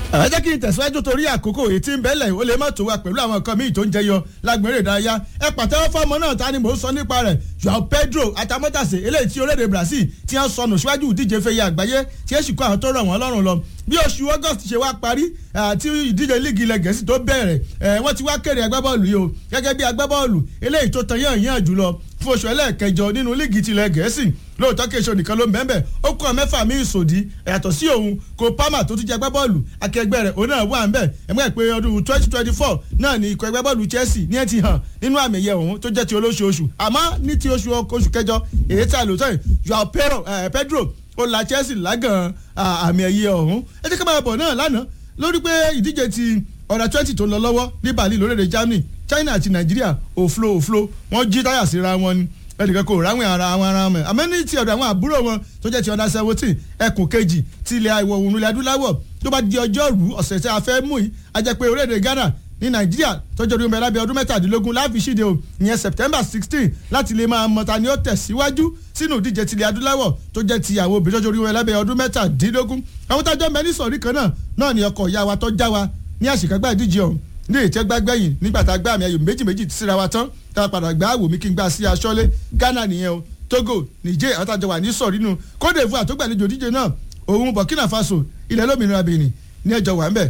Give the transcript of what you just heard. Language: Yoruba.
ẹ jẹ́ kí n tẹ̀síwájú torí àkókò èyí tí ń bẹ́lẹ̀ ó lè má tó wa pẹ̀lú àwọn nǹkan míì tó ń jẹyọ lágbèrè ìdárayá ẹ pàtẹ́wọ́ fọ́ọ̀mù náà ta ni mò ń sọ nípa rẹ̀ Joao Pedro atamọ́tàsé eléyìí tí orílẹ̀-èdè Brazil ti ń sọnù síwájú ìdíje fẹ́yẹ àgbáyé tí èsì kó àwọn tó rọ̀ wọ́n lọ́rùn lọ bí oṣù August ṣe wá parí àti ìdíje líìgì ilẹ̀ Gẹ̀ẹ́sì tó bẹ̀rẹ̀ wọ́n ti wá kéde agbábọ́ọ̀lù yìí o gẹ́gẹ́ bí agbábọ́ọ̀lù eléyìí tó tan yàn yàn jùlọ fún oṣù ẹlẹ́ẹ̀kẹjọ nínú líìgì tilẹ̀ Gẹ̀ẹ́sì lóòótọ́ kí èso nìkan ló ń bẹ́ẹ̀ ó kọ́ mẹ́fà mí ìsòdì yàtọ̀ sí òun kó Palmer tó tún jẹ́ agbábọ́ọ̀lù akẹgbẹ́ rẹ̀ òun náà wà ń bẹ̀ ẹ̀mọ́ pé ọdún twenty twenty four náà ni ikọ̀ agbábọ́ọ̀lù Chelsea ní ẹ̀ ti hàn nínú àmì ẹ̀yẹ òun tó jẹ́ ti olóṣooṣù àmọ́ ní ti oṣù oṣù kẹjọ èyí tí a lò sọ́yìn Joao Pedro ó la Chelsea lágàn àmì ẹ̀yẹ ọ̀hún ẹ jẹ́ ká máa bọ̀ náà lánàá lórí pé ìdíje ti ọ̀rọ̀ twenty tó lọ lọ́wọ́ ní Berlin lórílẹ̀‐èdè Germany China àti Nàìjíríà òflo òflo wọ́n jí táyà síra wọn ni ẹnìkan kò ráwìn ara àwọn ara wọn àmọ́ ní ti ọ̀dọ̀ àwọn àbúrò wọn tó jẹ́ ti ọ̀dà seventeen ẹkùn kejì ti ilẹ̀ ìwọ̀ oòrùn ilẹ̀ adúláwọ̀ tó bá di ọjọ́rú ọ̀sẹ̀ tí a fẹ́ mú yìí a jẹ́ pé orílẹ̀-èdè Ghana ní Nàìjíríà tọ́jú ọdún mẹ́lábí ọdún mẹ́tàdínlógún láàfi ṣíde o ìyẹn September sixteen láti lè máa mọ̀ta ni ó tẹ̀síwájú sínú ìdíje ti ilẹ̀ adúláwọ̀ tó jẹ́ ti àwọn obìnrin tọ́jú ọdún mẹ́lábí ọdún mẹ́tàdínlógún àwọn tájọ́ mẹ́ni sọ̀rí kan náà náà ni ọkọ̀ ìyá wa tó já wa ní àṣekágbá ìdíje ọ̀hún ní ìtẹ́gbágbẹ́yìn nígbà tá a gbá àmì ayò méjì méjì síra wa tán tá a padà gbá àwò mi kí n gbá sí aṣọ́lé Ghana nìyẹn o Togo Niger àwọn tájọ wà ní sọ̀rí nù Côte d'Ivoire tó gbàlejò díje náà òun Burkina Faso ilẹ̀ lómìnira Benin ní ẹjọ́ wà ń bẹ̀